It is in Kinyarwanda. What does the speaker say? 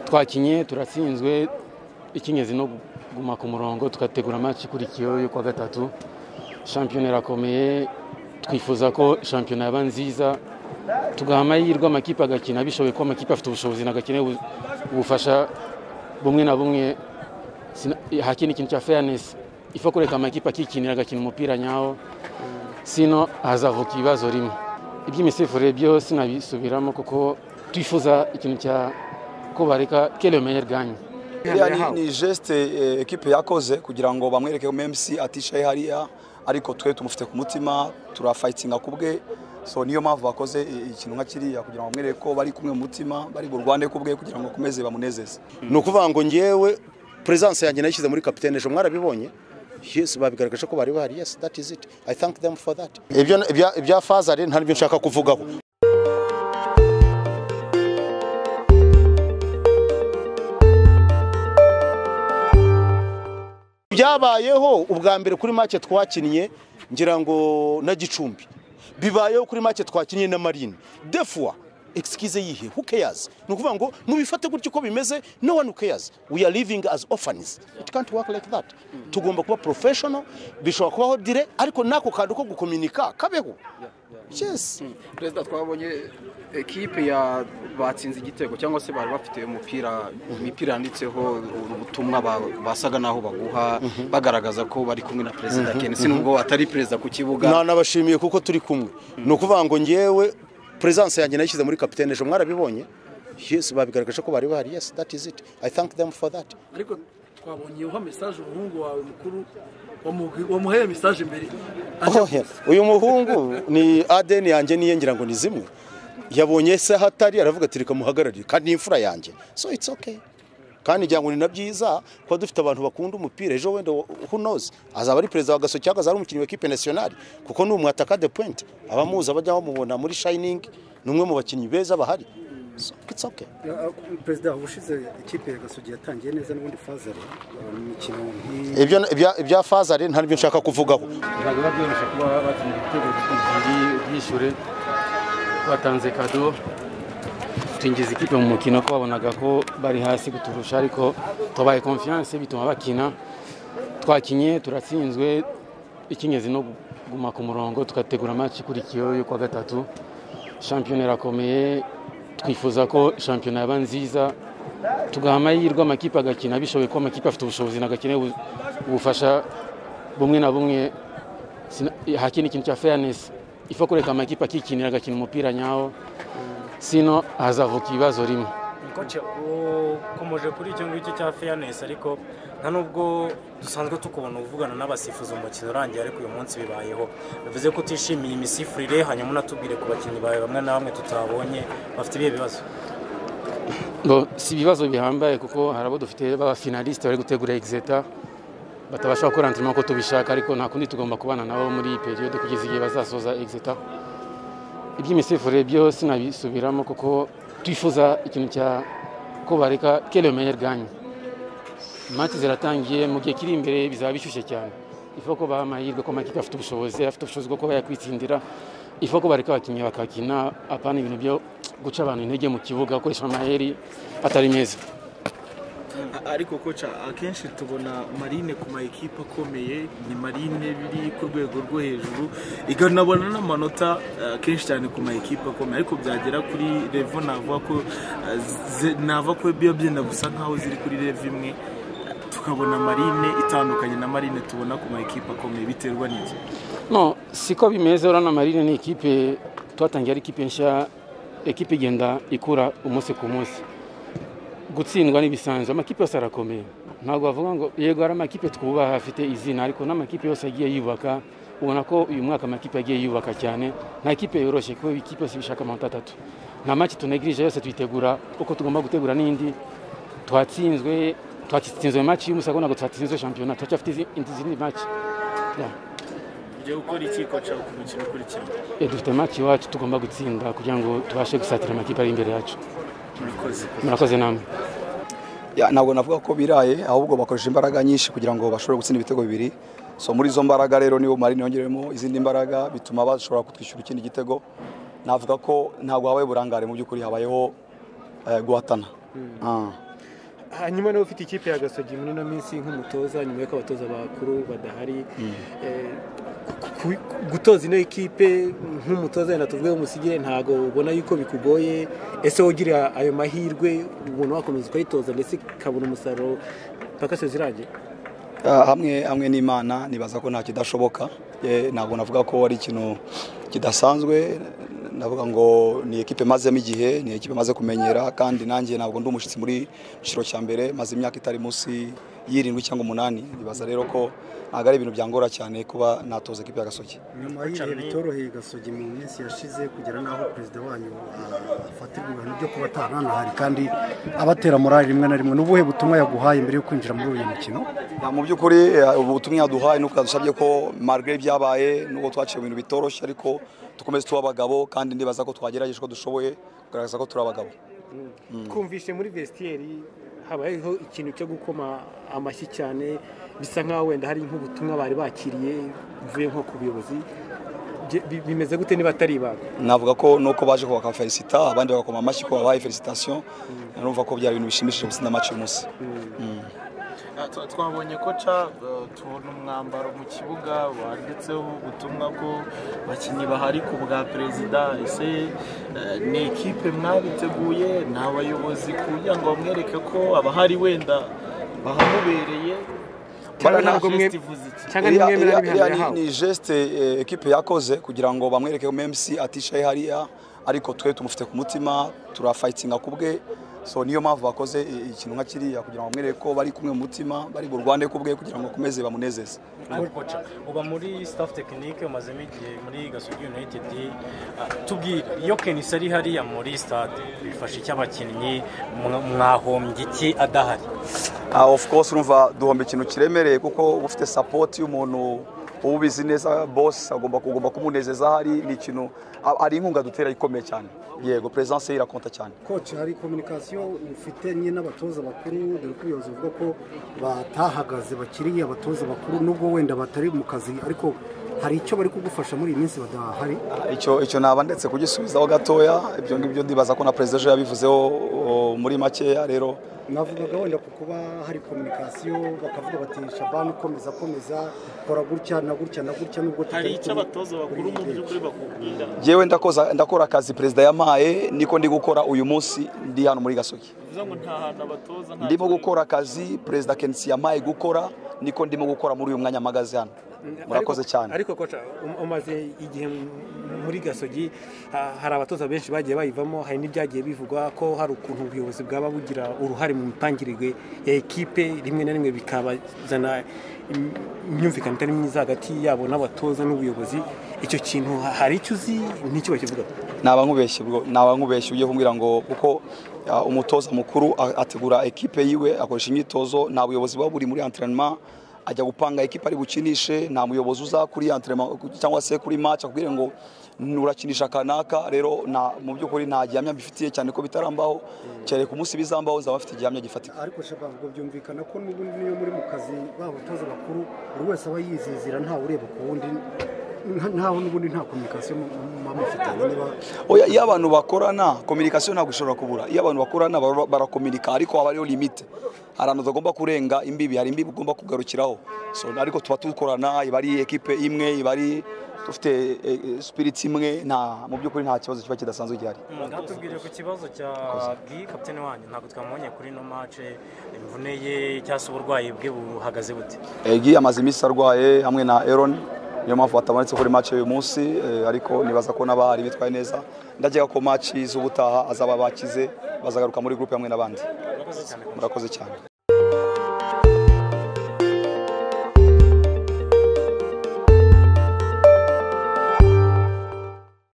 twakinye turatsinzwe icy'ingenzi no kuguma ku murongo tugategura amatwi ikurikiyeho yo kuwa gatatu shampiyona irakomeye twifuza ko shampiyona yaba nziza tugaha amahirwe amakipe agakina bishoboye ko amakipe afite ubushobozi nagakeneye ubufasha bumwe na bumwe hakina ikintu cya fairness ifa kureka amakipe akikinira agakina umupira nyawo sino hazavuka ibibazo rimwe iby'imisifurire byo sinabisubiramo kuko twifuza ikintu cya ko bareka kele meyer ganye iriya ni geste ekipe yakoze kugira ngo bamwereke memc atishaye hariya ariko twe tumufite ku mutima turafayitinga ku bwe so niyo mpamvu bakoze ikintu nka kiriya kugira ngo bamwereke ko bari kumwe mu mutima bari burwane ku bwe kugira ngo bakomeze bamunezeze ni ukuvuga ngo ngewe peresanse yanjye nayishyize muri kapitene ejo mwarabibonye yesi babigaragaje ko bari bahari yesi dati iziti ayi tanki demu foru dati ibya fazari nta n'ibyo nshaka kuvugaho byabayeho ubwa mbere kuri make twakinnye ngira ngo na gicumbi bibayeho kuri make twakinnye na marine defuwa excuse yihe who cares ni ukuvuga ngo mubifate gutya uko bimeze no one who cares we are living as orphans it can't work like that tugomba kuba professional bishobora kubaho dire ariko nako kantu ko gukominika kabeho yes perezida twabonye ekipe ya batsinze igitego cyangwa se bari bafite umupira imipira yanditseho ubutumwa basaga naho baguha bagaragaza ko bari kumwe na perezida kenshi nubwo atari perezida ku kibuga nanabashimiye kuko turi kumwe ni ukuvuga ngo ngewe peresanse yanjye nayishyize muri kapitene ejo mwarabibonye yesi babigaragaje ko bari bahari yesi dati iziti ayi tanki demu foru dati ariko twabonye uha mesaje umuhungu wawe mukuru wamuheye mesaje imbere uyu muhungu ni adeni yanjye niye ngira ngo ni zimwe yabonye se hatari aravuga ati reka muhagararire kandi ni imfura yanjye so it's okay kandi ngira ngo ni na byiza kuba dufite abantu bakunda umupira ejo wenda hunoze azaba ari perezida wa gaso cyangwa azaba ari umukinnyi wa ekipe nasiyonari kuko ni umwataka de puwenti abamuzi abajya bamubona muri shayiningi ni umwe mu bakinnyi beza bahari perezida ubushize ikipe ya gasogi yatangiye neza n'ubundi fazari mu mikino ibya fazari nta n'ibyo nshaka kuvugaho ntabwo biba byoroshye kuba batsinda ibitego bibiri byishyure batanze kado twinjiza ikipe mu mukino ko babonaga ko bari hasi kuturusha ariko tubaye konfiyanse bituma bakina twakinye turatsinzwe icy'ingenzi no kuguma ku murongo tugategura amatwi ikurikiyeho yo kuwa gatatu shampiyona irakomeye twifuza ko shampiyona yaba nziza tugaha amahirwe amakipe agakina bishoboye ko amakipe afite ubushobozi nagakeneye ubufasha bumwe na bumwe hakina ikintu cya fairness ifa kureka amakipe akikinira agakina umupira nyawo sino hazavuka ibibazo rimwe koce ukomeje kuri icyo ngicyo cya fairness ariko nta nubwo dusanzwe tukubona uvugana n'abasifuzi umukino urangiye ariko uyu munsi bibayeho bivuze ko utishimiye imisifurire hanyuma unatubwire ku bakinnyi bawe bamwe na bamwe tutabonye bafite ibihe bibazo si ibibazo bihambaye kuko hari abo dufite b'abafinalisite bari gutegura egizeta batabasha gukora antirimo ko tubishaka ariko nta kundi tugomba kubana nabo muri iyi periyode kugeza igihe bazasoza egizeta iby'imisifurire byo sinabisubiramo kuko twifuza ikintu cya ko bareka kele meyer ganye imansi ziratangiye mu gihe kiri imbere bizaba bishyushye cyane ifu ko baha amahirwe ko amakipe afite ubushobozi afite ubushobozi bwo kuba yakwitsindira ifu ko bareka abakinnyi bakakina apana ibintu byo guca abantu intege mu kibuga bakoresha amaheri atari meza ariko koca akenshi tubona marine ku ma ekipa akomeye ni marine biri ku rwego rwo hejuru ikanabona n'amanota akenshi cyane ku ma ekipa akomeye ariko byagera kuri revo navuga ko navuga ko biba byenda gusa nkaho ziri kuri revo imwe tukabona marine itandukanye na marine tubona ku ma ekipa akomeye biterwa n'iki no siko bimeze urana marine ni ikipe twatangiye ari ikipe nshya ekipe igenda ikura umunsi ku munsi gutsindwa n'ibisanzwe amakipe yose arakomeye ntabwo bavuga ngo yego hari amakipe twubaha afite izina ariko n'amakipe yose agiye yubaka ubona ko uyu mwaka amakipe agiye yubaka cyane nta kipe yoroshye kuko ikipe yose bishaka amanota atatu nta maki tunegirije yose tuyitegura uko tugomba gutegura n'indi twatsinzwe twatsinzwe maki y'umusa ntabwo twatsinzwe shampiyona turacyafite izindi maki ugiye gukora iki koca ku mukino ukurikira dufite maki iwacu tugomba gutsinda kugira ngo tubashe gusatira amakipe ari imbere yacu murakoze namwe ntabwo navuga ko biraye ahubwo bakoresha imbaraga nyinshi kugira ngo bashobore gutsinda ibitego bibiri so muri izo mbaraga rero niyo marine yongeremo izindi mbaraga bituma bashobora kutwishyura ikindi gitego navuga ko ntabwo habaye burangare mu by'ukuri habayeho guhatana Ah. hanyuma niba ufite ikipe ya gasogi muri ino minsi nk'umutoza nyuma y'uko abatoza bakuru badahari eh, ku- ku- gutoza ino ekipe nk'umutoza wenda tuvuge w'umusigi ntabwo ubona yuko bikugoye ese wogira ayo mahirwe ubona wakomeza ukayitoza ndetse ikabona umusaruro mpaka sezirange Ah, hamwe hamwe n'imana nibaza ko nta kidashoboka Eh, ntabwo navuga ko ari ikintu kidasanzwe navuga ngo ni ekipe mazemo igihe ni ekipe maze kumenyera kandi nanjye ntabwo ndi umushyitsi muri kiciro cya mbere maze imyaka itari munsi y'irindwi cyangwa umunani nibaza rero ko ntabwo ari ibintu byangora cyane kuba natoza ekipe y'agasoki nyuma y'ibihe bitoroheye gasogi mu minsi yashize kugera n'aho perezida wanyu ah, afatirwa ibihano byo kuba atahanahari kandi abatera morali rimwe na rimwe n'ubuhe butumwa yaguhaye mbere yo kwinjira muri uyu mukino Ya, mu by'ukuri eh, ubutumwa yaduhaye nuko yadusabye ko malgré ibyabaye nubwo twaciye mu bintu bitoroshye ariko dukomeze tuba abagabo kandi ndibaza ko twagerageje ko dushoboye kugaragaza ko turi abagabo twumvise muri vesitiyeri habayeho ikintu cyo gukoma amashyi cyane bisa nkaho wenda hari nk'ubutumwa bari bakiriye buvuye nko ku buyobozi Bye- bi- bimeze gute niba atari ibanga navuga ko nuko baje kubaka felicita abandi bagakoma amashyi ko babahaye felicitation numva ko byari ibintu bishimishije gutsinda match uyu munsi Ah, twa- twabonye koca eh, tubona umwambaro mu kibuga wanditseho ubutumwa ko abakinnyi bahari ku bwa perezida ese eh, ni ekipe mwabiteguye ni abayobozi kugira ngo bamwereke ko abahari wenda bahamubereye Cyangwa ntabwo mwe- Festival iki? cyangwa nimwemera Iriya- n'ibihano iriya ni- yahawe ni geste eh, ekipe yakoze kugira ngo bamwereke ko MMC atishaye hariya ariko twe tumufite ku mutima turafayitinga ku bwe so niyo mpamvu bakoze eh, ikintu nka kiriya kugira ngo bamwereke ko bari kumwe mu mutima bari burwane ku bwe kugira ngo bakomeze bamunezeze ariko koca uba muri staff tekinike umazemo igihe muri gasogi united Ah, tubwire iyo kenisi ari hariya muri stade bifasha iki abakinnyi Mwa- mwahombye iki adahari Ah, of course urumva duhomba ikintu kiremereye kuko uba ufite support y'umuntu uba ubizi neza boss agomba kugomba kumunezeza hari ni ikintu a- ari inkunga dutera ikomeye cyane yego presence ye irakonta cyane koci hari kominikasiyo ufite nyine n'abatoza bakuru dore ko ubuyobozi buvuga ko batahagaze bakiriye abatoza bakuru nubwo wenda batari mu kazi ariko hari icyo bari kugufasha muri iyi minsi badahari Ah, icyo icyo naba ndetse kugisubizaho gatoya ibyo ngibyo ndibaza ko na perezida ejo yabivuzeho o, muri makeya rero navugaga wenda ku kuba hari kominikasiyo bakavuga bati shabani komeza komeza kora gutya na gutya na gutya nubwo hari tutari icyo kuri- abatoza bakuru mu by'ukuri bakubwira yewe ndakoza ndakora akazi perezida yamaye niko ndi gukora uyu munsi ndi hano muri gasogi bivuze ngo nta hantu abatoza nta ndimo gukora akazi perezida kensi yamaye gukora niko ndimo gukora muri uyu mwanya mpagaze hano murakoze cyane ariko koca um- umaze igihe m- muri gasogi ha- hari abatoza benshi bagiye bayivamo hari n'ibyagiye bivugwa ko hari ukuntu ubuyobozi bwaba bugira uruhare mu mitangirwe ya ekipe rimwe na rimwe bikabazana im- imyumvikano itari myiza hagati yabo n'abatoza n'ubuyobozi icyo kintu ha- hari icyo uzi n'icyo bakivuga naba nkubeshye bwo naba nkubeshye ugiye kumbwira ngo kuko ah, umutoza mukuru a- ategura ekipe yiwe akoresha imyitozo nta buyobozi buba buri muri entraînement ajya gupanga ekipe ari bukinishe nta muyobozi uza kuri entraînement cyangwa se kuri match akubwire ngo nurakinisha kanaka rero na mu by'ukuri nta gihamya mbifitiye cyane ko bitarambaho cyane ku munsi bizambaho nzaba mfite igihamya gifatika ariko shabab ubwo byumvikana ko n'ubundi niyo muri mu kazi b'abatoza bakuru buri wese aba yizizira ntawe ureba ku wundi nta- ntawe n'ubundi nta kominikasiyo mu- mu- muba mufitanye niba Oya, iyo abantu bakorana kominikasiyo ntabwo ishobora kubura iyo abantu bakorana bara- barakominika ariko haba hariho limite hari ahantu utagomba kurenga imbibi hari imbibi ugomba kugarukiraho so ariko tuba dukorana iba ari ekipe imwe iba ari dufite eh, eh, spirit imwe nta mu by'ukuri nta kibazo kiba kidasanzwe gihari ngatubwire ku kibazo cya bwi kapitene wanyu ntabwo twamubonye kuri ino mace imvune ye cyangwa se uburwayi bwe buhagaze bute Egi amaze iminsi arwaye hamwe na Aaron niyo mpamvu batabonetse kuri match uyu munsi eh, ariko nibaza ko n'abahari bitwaye neza ndakeka ko match z'ubutaha azaba bakize bazagaruka muri groupe hamwe n'abandi murakoze cyane